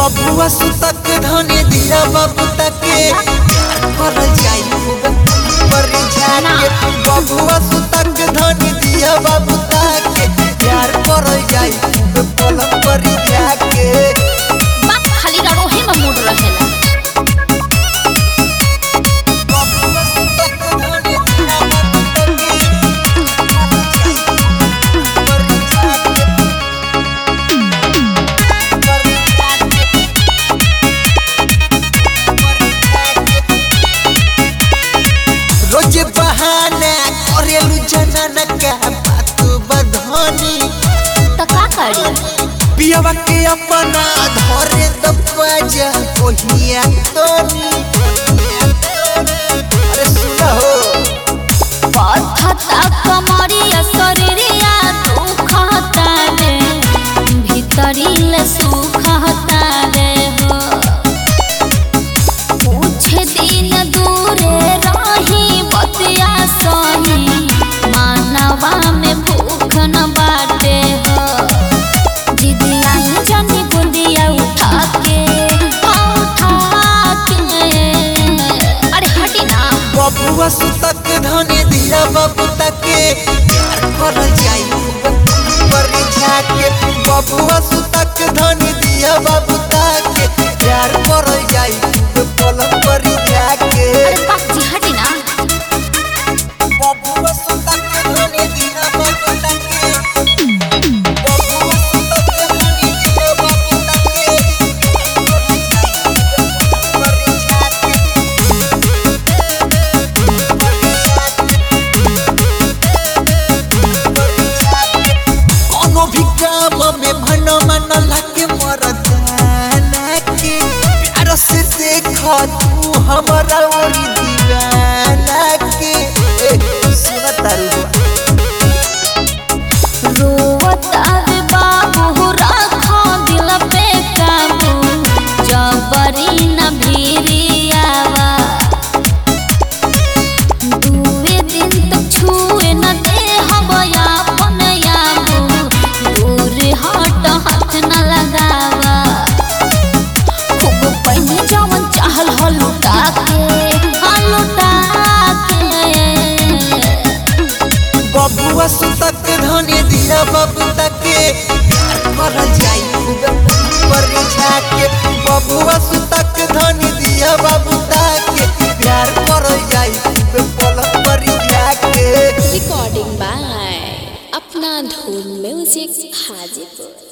बबुआ सुतक धने दिया बाबू तके प्यार कर जाई पर जाके बबुआ सुतक धने दिया बाबू तके प्यार कर जाई पलक पर जाके बाप खाली रड़ोहे में मूड रहेला बबुआ सुतक धने दिया बाबू तके पर जाके पर जाके रोज बहाना करेलू जनाना का बात बधनी त का करी पियवा के अपना धरे दबाजा कोहिया तोनी अरे सुना हो पथता कमरिया शरीरिया दुखता रे भीतरीले सुखता रे हो कुछ दिन दूरे रही बतिया सही मानवा में भूख न बाटे हो जिदिया जनी बुंदिया उठा के उठा के अरे हटी ना बबुआ सुतक धने दिया बाबू तके प्यार कर जाई पर जाके बबुआ सुतक धने दिया बाबू तके प्यार कर जाई पलक पर जाके अरे बाप जी हटी ना बबुआ सुतक धने दिया बाबू तके बबुआ सुतक धने दिया बाबू तके पर जाके कोनो भी काम में मन मन लगे मरदाना के प्यार से देख तू हमारा ओरी दीवाना के ए, सुना तारू रोवता रे बाबू राखो दिल पे काबू जबरी न भिरियावा दुए दिन तक छुए न दे हवया अपन याबू दूर हट हाथ न लगावा खूब पहिने जवन चाहल हो लुटा के हाँ लुटा के बबुआ सुतक धने दिया बाबू तके प्यार कर जाई पर जाके बबुआ सुतक धने दिया बाबू तके प्यार कर जाई पलक पर जाके recording by Apna Dhoon Music Hajipur